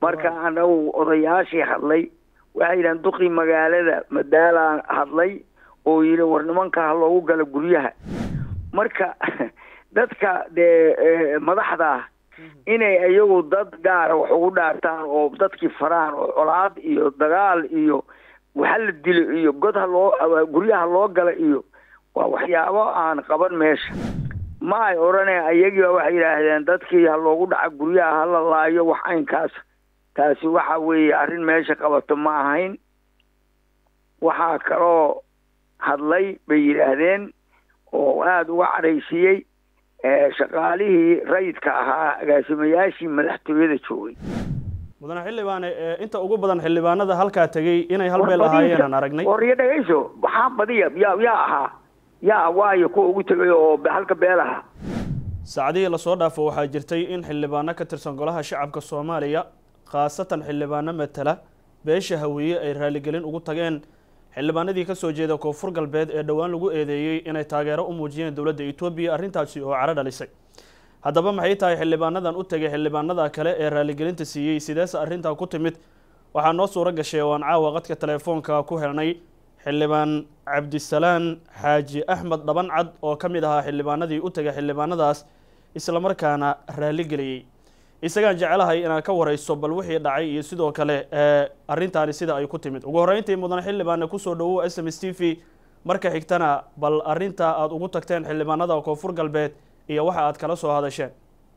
marka anagu odayaashii hadlay waxay yidhahan duqii magaalada madaalaa hadlay oo yidhi war nimanka ha loogu galo guryaha marka dadka dee madaxda ah inay iyagu dad gaara wax ugu dhaartaan oo dadkii faraan oo colaad iyo dagaal iyo waxa la dilo iyo god ha loo guryaha loo gala iyo waa waxyaabo aan qaban meesha ma ay odhaneen ayagiiba waxay yidhaahdeen dadkii ha loogu dhaca guryaha hala laayo wax aynkaas taasi waxa weeye arrin meesha qabato ma ahayn waxaa kaloo hadlay bay yidhaahdeen oo aada uga cadhaysiiyey shaqaalihii rayidka ahaa agaasimayaashii madaxtooyada joogay mudane xildhibaane inta ugu badan xildhibaanada halkaa tegey inay hal beel ahaayeen aan aragnay waryo dhegayso waxaa badiya yaa yaa ahaa yaa waayo kuwa ugu tegay oo halka beel ahaa saacadihii lasoo dhaafo waxaa jirtay in xildhibaano ka tirsan golaha shacabka soomaaliya khaasatan xildhibaano matala beesha hawiye ay raaligelin ugu tageen xildhibaanadii kasoo jeeda koonfur galbeed ee dhowaan lagu eedeeyey inay taageero u muujiyeen dowladda etoobiya arrintaasi oo caro dhalisay haddaba maxay tahay xildhibaanadan u tegay xildhibaanada kale ee raaligelinta siiyey sideese arrintaa ku timid waxaa noo suuro gashay oo aan caawa qadka telefoonka ku helnay xildhibaan cabdisalaan xaaji axmed dhaban cad oo ka mid ahaa xildhibaanadii u tegay xildhibaanadaas islamarkaana raaligeliyey isagaan jecelahay inaad ka wareyso bal wixii dhacay iyo sidoo kale arrintaani sida ay ku timid ugu horreyntii mudane xildhibaane kusoo dhawow s m s t v marka xigtana bal arrinta aada ugu tagteen xildhibaanada koonfur galbeed iyo waxa aad kala soo hadasheen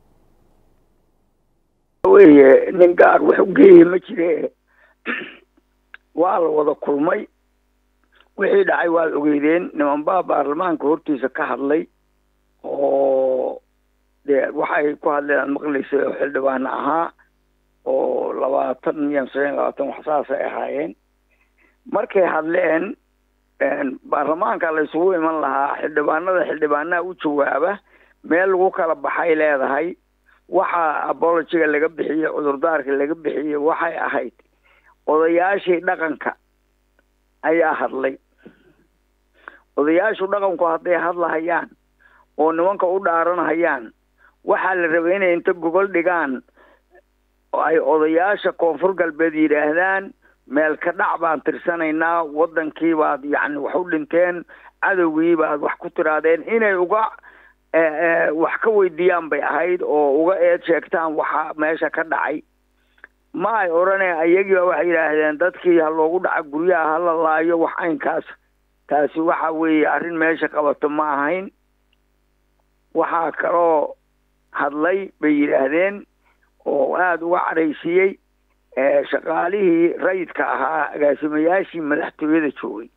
weye nin gaar wax u geeye ma jire waa la wada kulmay wixii dhacay waad ogeydeen nimanbaa baarlamaanka hortiisa ka hadlay oo dee waxay ku hadleen aad maqlaysay oo xildhibaano ahaa oo labaatan iyo shan labaatan wax saasay ahaayeen markay hadleen baarlamaanka la isugu iman lahaa xildhibaanada xildhibaanaha u jawaaba meel lagu kala baxay leedahay waxa abologiga laga bixiyey cudurdaarka laga bixiyey waxay ahayd odayaashii dhaqanka ayaa hadlay odayaashu dhaqanku hadday hadlahayaan oo nimanka u dhaaranhayaan waxaa la rabay inay inta gogol dhigaan ay odayaasha koonfur galbeed yidhaahdaan meel ka dhac baan tirsanaynaa waddankii baad yacni wax u dhinteen cadowgii baad wax ku tiraadeen inay uga wax ka weydiiyaan bay ahayd oo uga eed sheegtaan waxa meesha ka dhacay ma ay odhaneen ayagiiba waxay yidhaahdeen dadkii ha loogu dhaca guryaha hala laayo wax aynkaas taasi waxa weeye arrin meesha qabato ma ahayn waxaa kaloo hadlay bay yidhaahdeen oo aada uga cadhaysiiyey shaqaalihii rayidka ahaa agaasimayaashii madaxtooyada joogay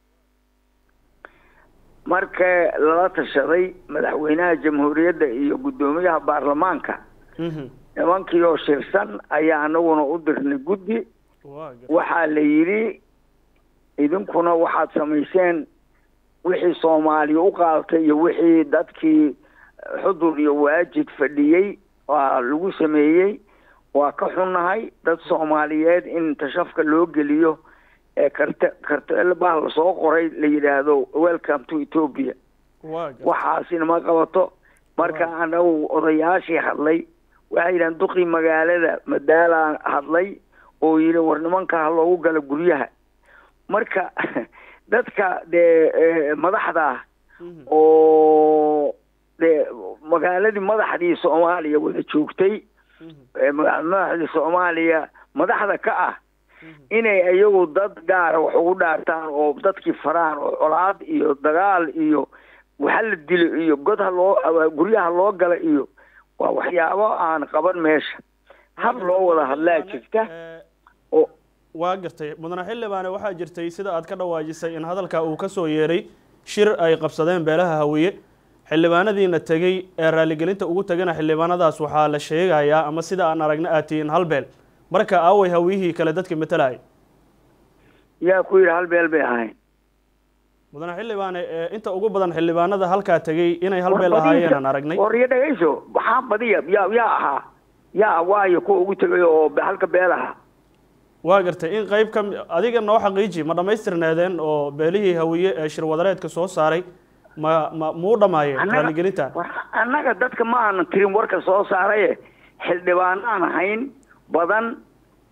marka lala tashaday madaxweynaha jamhuuriyadda iyo guddoomiyaha baarlamaanka nimankii oo shirsan ayaa anaguna u dirnay guddi waxaa la yidhi idinkuna waxaad samayseen wixii soomaaliya u qaadatay iyo wixii dadkii xudur iyo waajid fadhiyey waa lagu sameeyey waa ka xunnahay dad soomaaliyeed in tashafka loo geliyo ee karte kartel baa lasoo qoray la yidhaahdo welcome to ethoopia waxaasina ma qabato marka anagu odayaashii hadlay waxay yidhahan duqii magaalada madaalaa hadlay oo yidhi war nimanka ha loogu galo guryaha marka dadka dee madaxda ah oo dee magaaladii madaxdii soomaaliya wada joogtay madaxdii soomaaliya madaxda ka ah inay iyagu dad gaara wax ugu dhaartaan oo dadkii faraan oo colaad iyo dagaal iyo waxa la dilo iyo god ha loo guryaha loo gala iyo waa waxyaabo aan qaban meesha hab loo wada hadlaa jirta oo waa gartay mudane xildhibaane waxaa jirtay sida aad ka dhawaajisay in hadalka uu ka soo yeeray shir ay qabsadeen beelaha hawiye xildhibaanadiina tegey ee raaligelinta ugu tegana xildhibaanadaas waxaa la sheegayaa ama sida aan aragna aad tihiin hal beel marka aaway hawiyihii kale dadka matalaya yaa ku yidhi hal beel bay ahayn mudane xildhibaane inta ugu badan xildhibaanada halkaa tegey inay hal beel ahaayeen aan aragnay waryo dhegayso waxaa badiya yaa yaa ahaa yaa waayo kuwa ugu tegay oo halka beel ahaa waa gartay in qayb ka adiga noo xaqiiji ma dhammaystirneedeen oo beelihii hawiye ee shirwadareedka soo saaray ma ma muu dhamaayeen raaligelintan annaga dadka ma aanan tirin warka soo saaraye xildhibaanaan ahayn badan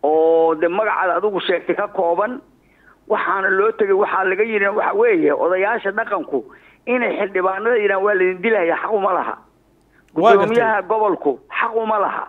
oo de magacaada adigu sheegtay ka kooban waxaana loo tegay waxaa laga yidhi waxa weeye odayaasha dhaqanku inay xildhibaanada yidhahan waa laydin dilaya xaq uma laha gudoomiyaha gobolku xaq uma laha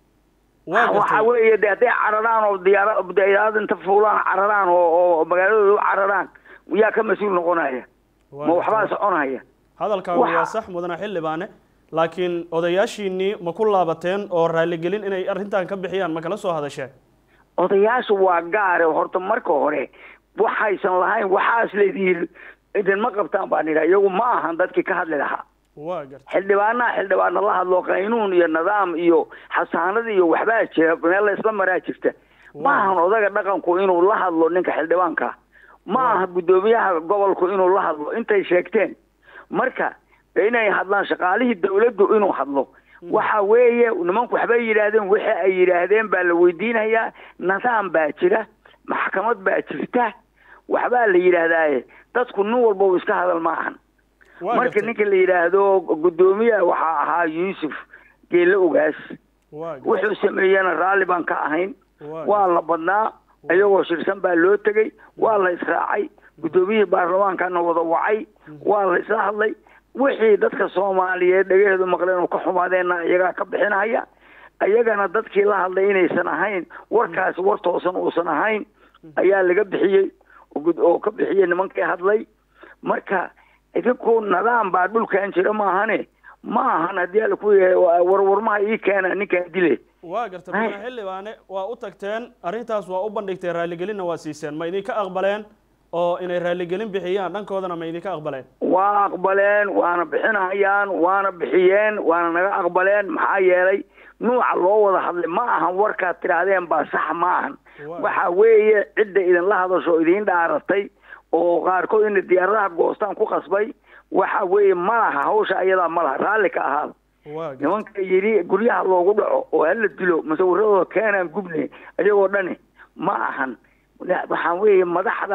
waxa weeye de hadday cararaan oo diyaara diyaarad inta fuulaan cararaan oo oo magaaladooda u cararaan yaa ka mas-uul noqonaya ma waxbaa soconaya hadalkaagu waa sax mudane xildhibaane laakiin odayaashiinii ma ku laabateen oo raaligelin inay arrintan ka bixiyaan ma kala soo hadasheen odayaashu waa gaare horta marka hore waxaysan lahayn waxaas leedihiin idinma qabtaan baan idhaa iyagu ma ahan dadkii ka hadli lahaa xildhibaanaha xildhibaana la hadlo qaynuun iyo nidaam iyo xasaanad iyo waxbaa jira meel la isla maraa jirta ma ahan odaga dhaqanku inuu la hadlo ninka xildhibaanka ma aha guddoomiyaha gobolku inuu la hadlo intay sheegteen marka inay hadlaan shaqaalihii dawladdu inuu hadlo waxa weeye nimanku waxbay yidhaahdeen wixii ay yidhaahdeen baa la weydiinayaa nidaam baa jira maxkamad baa jirta waxbaa la yidhaahdaaye dadku nin walba u iska hadal ma ahan marka ninka la yidhaahdo guddoomiyaha waxaa ahaa yuusuf geelle ogaas wuxuu sameeyena raalli baan ka ahayn waa la badnaa iyagoo shirsan baa loo tegey waa la israacay guddoomiyihii baarlamaankana wada wacay waa la isla hadlay wixii dadka soomaaliyeed dhagaheedu maqleen oo ka xumaadeenna iyagaa ka bixinaya iyagana dadkii la hadlay inaysan ahayn warkaasi war toosan uusan ahayn ayaa laga bixiyey oo ka bixiyey nimankii hadlay marka idinku nidaam baa dhulkan jira maahane ma ahan haddii ala ku yahay warwarmaha ii keena ninkaan dile waa garta mudane xildhibaane waa u tagteen arrintaas waa u bandhigteen raaligelinna waa siiseen ma idinka aqbaleen oo inay raaligelin bixiyaan dhankoodana ma idinka aqbaleen waa aqbaleen waana bixinayaan waana bixiyeen waana naga aqbaleen maxaa yeelay nuuca loo wada hadlay ma ahan warkaad tidhaahdeen baa sax ma ahan waxa weeye cidda idinla hadasho idiin dhaaratay oo qaarkood inay diyaaradaha goostaan ku qasbay waxa weeye ma laha hawsha ayadaa ma laha raalli ka ahaada nimanka yidhi guryaha loogu dhaco oo hala dilo masawiradooda keenaan gubne iyagoo dhani ma ahan waxaan weeye madaxda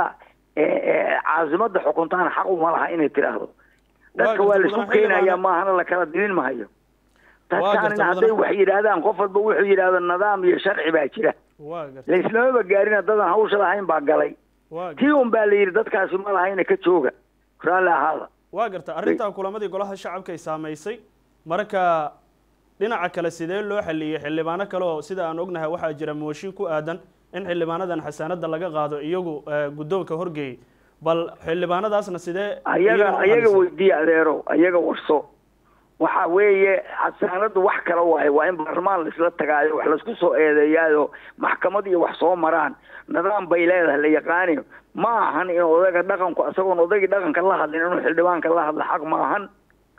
caasimada xukuntaana xaq uma laha inay tidhaahdo dadka waa laisku keenayaa maahana lakala dilin mahayo dadkaanina hadday wax yidhaahdaan qof walba wuxuu yidhaahdo nidaam iyo sharci baa jira laislamaba gaarin dadan hawsha lahayn baa galay tii un baa la yidhi dadkaasi ma lahayna ka jooga raalli ahaada waa garta arrintan kulamadii golaha shacabkay saamaysay marka dhinaca kale sidee loo xaliyey xildhibaano kale oo sida aan ognahay waxaa jira mooshin ku aadan in xildhibaanadan xasaanada laga qaado iyagu guddoonka horgeeyey bal xildhibaanadaasna sidee ayaga ayaga weydiiye adeero ayaga warso waxa weeye xasaanadu wax kala waayo waa in baarlamaan laisla tagaayo wax laisku soo eedeeyaayo maxkamad iyo wax soo maraan nidaam bay leedahay la yaqaani ma ahan in odaga dhaqanku isagoon odagii dhaqanka la hadlin inuu xildhibaanka la hadla xaq ma ahan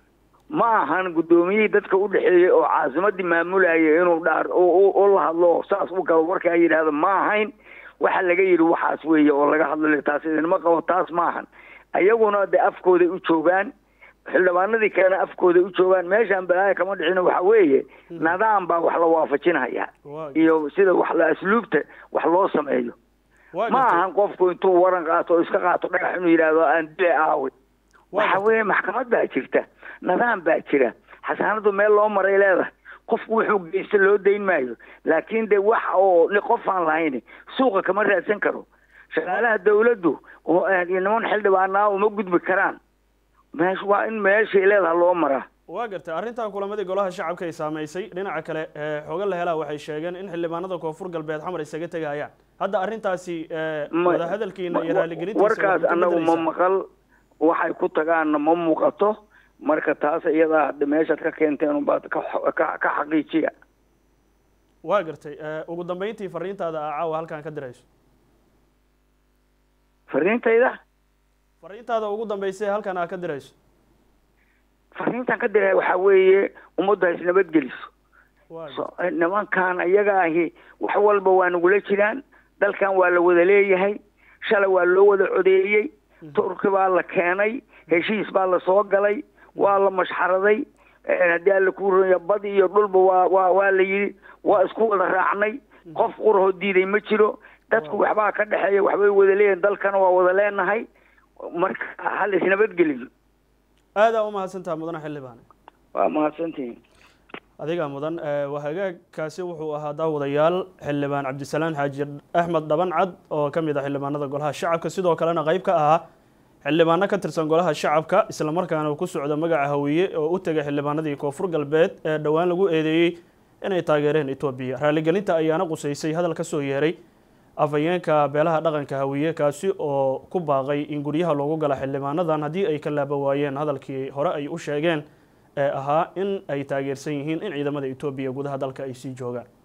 ma ahan guddoomiyihii dadka u dhexeeyey oo caasimadii maamulayay inuu dhaar u la hadlo saas u galo warkaa yidhaahdo ma ahayn waxa laga yidhi waxaas weeye oo laga hadlayo taas idinma qabo taas ma ahan ayaguna de afkooday u joogaan xildhibaanadii kalena afkooday u joogaan meeshaan balaaya kama dhicin waxa weeye nidaam baa wax la waafajinaya iyo sida wax la asluubta wax loo sameeyo ma ahan qofku intuu waran qaato oo iska qaato dhagax inuu yidhaahdo aan dile aawe waxa weeye maxkamad baa jirta nidaam baa jira xasaanadu meel loo maray leedahay qofku wuxuu geysta loo dayn maayo laakiin de wax oo qof aan lahayn suuqa kama raadsan karo shaqaalaha dawladdu niman xildhibaanaa uma gudbi karaan meesh waa in meeshay leedaha loo maraa waa gartay arrintan kulamadii golaha shacabka ay saamaysay dhinaca kale xooga la helaa waxay sheegeen in xildhibaanada koonfur galbeed xamar isaga tegayaan hadda arrintaasi wadahadalkiina iyo raaligelintiisa warkaas annagu ma maqal waxay ku tagaanna ma muuqato marka taas iyadaa meeshaad ka keenteen unbaad ka ka xaqiijiya waa gartay ugu dambeyntii fariintaada aa caawa halkan ka dirayso fariintayda fariintaada ugu dambeysay halkan aa ka dirayso fariintan ka diraya waxaa weeye ummaddu ha isnabadgeliso nimankan iyaga ahi wax walba waa nagula jiraan dalkan waa la wada leeyahay shalay waa loo wada codeeyey turki baa la keenay heshiis baa la soo galay waa la mashxaraday haddii alla ku ronya bad iyo dhulba waa waa waa la yidhi waa isku wada raacnay qof qurahoo diiday ma jiro dadku waxbaa ka dhexeeya waxbay wada leeyihin dalkana waa wada leenahay marka hal isnabadgeliyo aadaa umahadsantaha mudane xildhibaane waa mahadsantihin adiga mudan waa hagaagkaasi wuxuu ahaa daawadayaal xildhibaan cabdisalaan xaaji axmed dhabancad oo ka mid ah xildhibaanada golaha shacabka sidoo kalena qeyb ka ahaa xildhibaano ka tirsan golaha shacabka islamarkaana ku socda magaca hawiye oo u tegay xildhibaanadii koonfur galbeed ee dhowaan lagu eedeeyey inay taageereen etoobiya raaligelinta ayaana qusaysay hadal ka soo yeeray afhayeenka beelaha dhaqanka hawiye kaasi oo ku baaqay in guryaha loogu gala xildhibaanadan haddii ay ka laaba waayeen hadalkii hore ay u sheegeen ee ahaa in ay taageersan yihiin in ciidamada etoobiya gudaha dalka ay sii joogaan